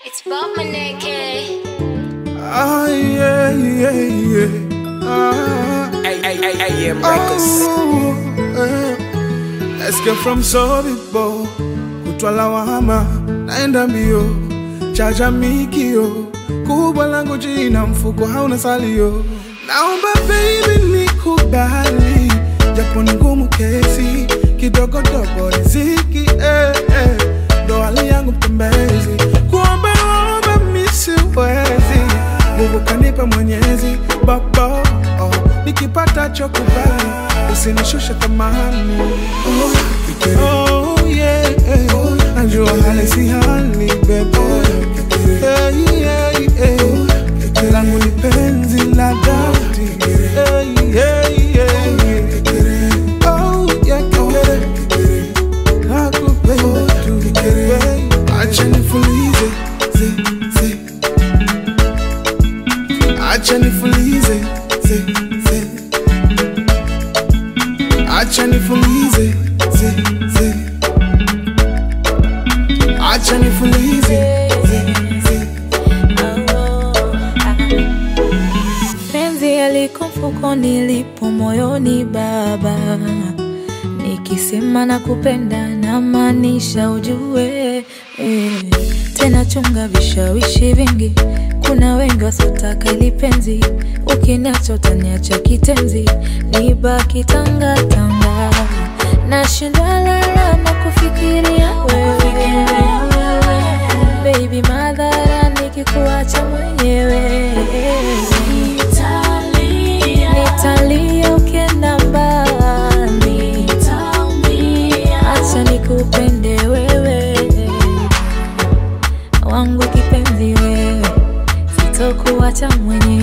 It's Bob Maneke. Ah, yeah, yeah, yeah. Ah, AM Records. oh, eh. Let's get from Sobibo kutwa lawama, naenda mbio, chaja mikio, kubwa langu jina, mfuko hauna salio. Naomba baby nikubali, japo ni ngumu kesi, kidogo dogo riziki, eh, eh. Ndo hali yangu mtembezi, kuomba omba mi siwezi, nguvu kanipa Mwenyezi baba, oh, nikipata chokubali, usinishushe thamani oh, oh, yeah, eh. najua hali si hali bebe Eh, yeah, yeah. langu ni penzi la dhati Eh, yeah, yeah, yeah. Oh, yeah, kekere. Nakupenda tu, kekere. Acha nifulize zi, zi. Acha nifulize zi, zi. Acha nifulize zi, zi. Acha nifulize zi, zi. penzi yaliko mfukoni lipo moyoni baba nikisema na kupenda na maanisha ujue eh. tena chunga vishawishi vingi kuna wengi wasiotaka ili penzi ukiniacha utaniacha kitenzi nibaki tangatanga nashindwa lala na kufikiria wewe baby madhara nikikuacha mwenyewe nitalia ukienda mbali acha nikupende wewe wangu kipenzi wewe sitokuacha mwenyewe